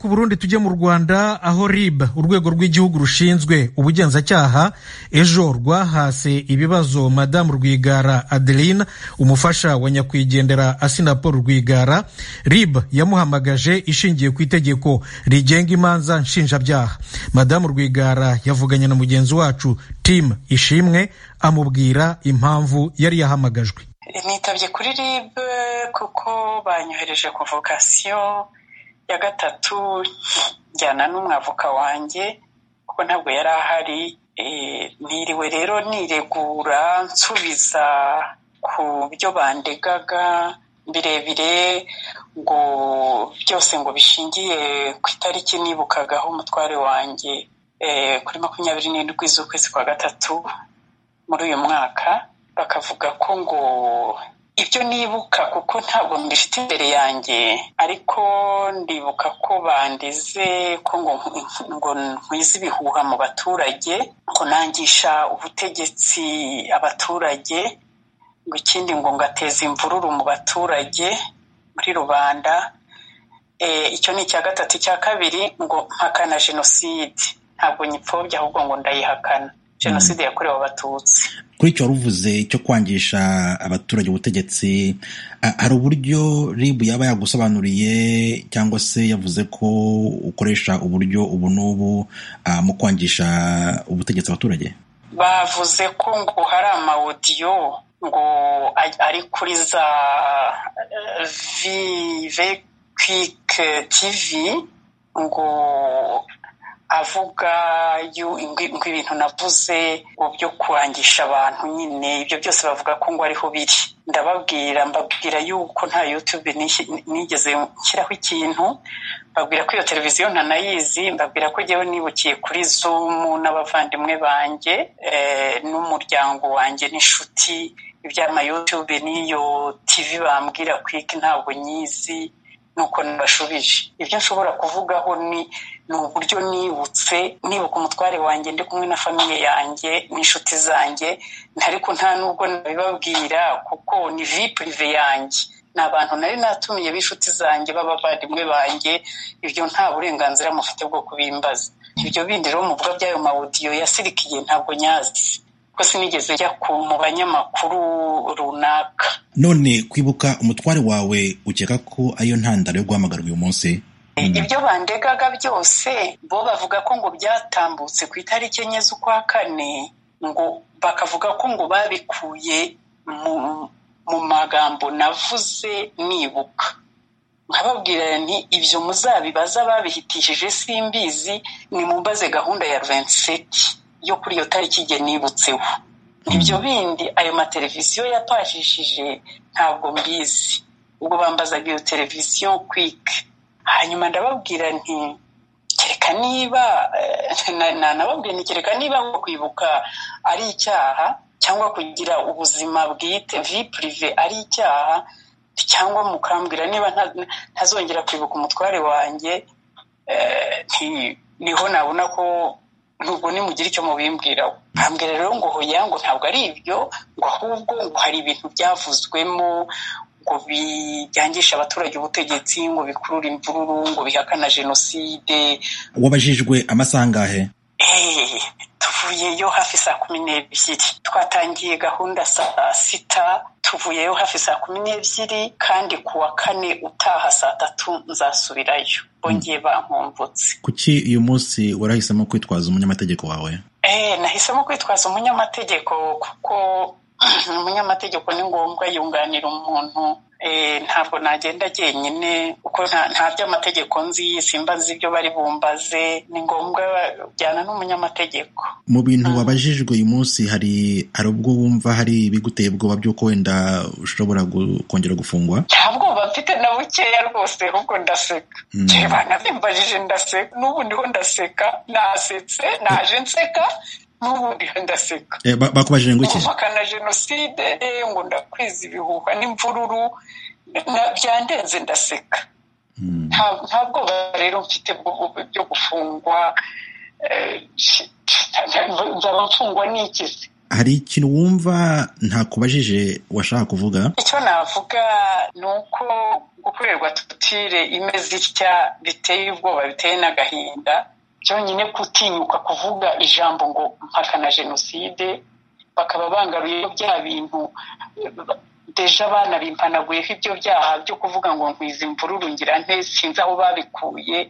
ku Burundi tujye mu Rwanda aho RIB urwego rw'igihugu rushinzwe ubugenzacyaha ejo rwahase ibibazo Madame Rwigara Adeline umufasha wa nyakwigendera Asina Paul Rwigara RIB yamuhamagaje ishingiye ku itegeko rigenga imanza nshinjabyaha Madame Rwigara yavuganye na mugenzi wacu Tim Ishimwe amubwira impamvu yari yahamagajwe nitabye kuri RIB kuko banyohereje ku vokasiyo ya gatatu njyana n'umwavoka wanjye kuko ntabwo yari ahari niriwe rero niregura nsubiza ku byo bandegaga birebire ngo byose ngo bishingiye ku itariki nibukagaho umutware wanjye kuri makumyabiri n'indwi z'ukwezi kwa gatatu muri uyu mwaka bakavuga ko ngo ibyo nibuka kuko ntabwo mbifite imbere yanjye ariko ndibuka ko bandeze ko ngo ngo nkwize ibihuha mu baturage ngo nangisha ubutegetsi abaturage ngo ikindi ngo ngateze imvururu mu baturage muri rubanda icyo ni icya gatatu icya kabiri ngo mpakana jenoside ntabwo nyipfobya ahubwo ngo ndayihakana jenoside yakorewe abatutsi kuri icyo waruvuze cyo kwangisha abaturage ubutegetsi hari uburyo ribu yaba yagusobanuriye cyangwa se yavuze ko ukoresha uburyo ubu n'ubu mu kwangisha ubutegetsi abaturage bavuze ko ngo hari amawodiyo ngo ari kuri za vive kwike tivi ngo avuga ngo ibintu navuze ngo byo kurangisha abantu nyine ibyo byose bavuga ko ngo ariho biri ndababwira mbabwira yuko nta yutube nigeze nshyiraho ikintu mbabwira ko iyo televiziyo ntanayizi mbabwira ko ngewe nibukiye kuri zumu n'abavandimwe banjye n'umuryango wanjye n'inshuti iby'amayutube n'iyo tivi bambwira kwiki ntabwo nyizi nuko nabashubije ibyo nshobora kuvugaho ni ni uburyo nibutse nibuka umutware wanjye ndi kumwe na famiye yanjye n'inshuti zanjye ariko nta nubwo nabibabwira kuko ni purive yanjye ni abantu nari natumiye b'inshuti zanjye b'abavandimwe banjye ibyo nta burenganzira mufite bwo kubimbaza ibyo bindi rero muvuga by'ayo mawudiyo yasirikiye ntabwo nyazi kuko sinigeze njya mu banyamakuru runaka none kwibuka umutware wawe ukeka ko ariyo ntandaro yo guhamagarwa uyu munsi ibyo bandegaga byose bo bavuga ko ngo byatambutse ku itariki enye z'ukwa kane ngo bakavuga ko ngo babikuye mu magambo navuze nibuka nkababwira nti ibyo muzabibaza babihitishije simbizi ni mumbaze gahunda ya venseti yo kuri iyo tariki igihe nibutseho ibyo bindi ayo mateleviziyo yapashishije ntabwo mbizi ubwo bambazaga iyo televiziyo kwike hanyuma ndababwira nti kereka niba nanababwira nti kereka niba nko kwibuka ari icyaha cyangwa kugira ubuzima bwite vi purive ari icyaha cyangwa mukambwira niba ntazongera kwibuka umutware wanjye niho nabona ko nubwo nimugire icyo mubimbwiraho ntambwira rero ngo hoya ngo ntabwo ari ibyo ngo ahubwo ngo hari ibintu byavuzwemo ngo bijyangisha abaturage ubutegetsi ngo bikurure imvururu ngo bihakana jenoside wabajijwe amasaha angahe tuvuyeyo hafi saa kumi n'ebyiri twatangiye gahunda saa sita tuvuyeyo hafi saa kumi n'ebyiri kandi ku wa kane utaha saa tatu nzasubirayo bongeye bankumbutse kuki uyu munsi warahisemo kwitwaza umunyamategeko wawe nahisemo kwitwaza umunyamategeko kuko umunyamategeko ni ngombwa yunganira umuntu ntabwo nagenda jyenyine kuko nta by'amategeko nzi simba nzi ibyo bari bumbaze ni ngombwa kujyana n'umunyamategeko mu bintu wabajijwe uyu munsi hari hari ubwo wumva hari ibiguteye ubwoba by'uko wenda ushobora kongera gufungwa nta bwoba mfite na bukeya rwose ahubwo ndaseka reba nabimbaje ndaseka n'ubu ndiho ndaseka nasetse naje nseka n'ubundi ndaseka bakubajije ngo iki guhakana jenoside ngo ndakwiza ibihuha n'imvururu byandenze ndaseka nta bwoba rero mfite byo gufungwa nzaba mfungwa n'iki hari ikintu wumva ntakubajije washaka kuvuga icyo navuga ni uko gukorerwa tutire imeze itya biteye ubwoba biteye n'agahinda byonyine gutinyuka kuvuga ijambo ngo mpakana jenoside bakaba bangaruye bya bintu deje abana bimpanaguyeho ibyo byaha byo kuvuga ngo nkwiza imvururu ngira nte sinzi aho babikuye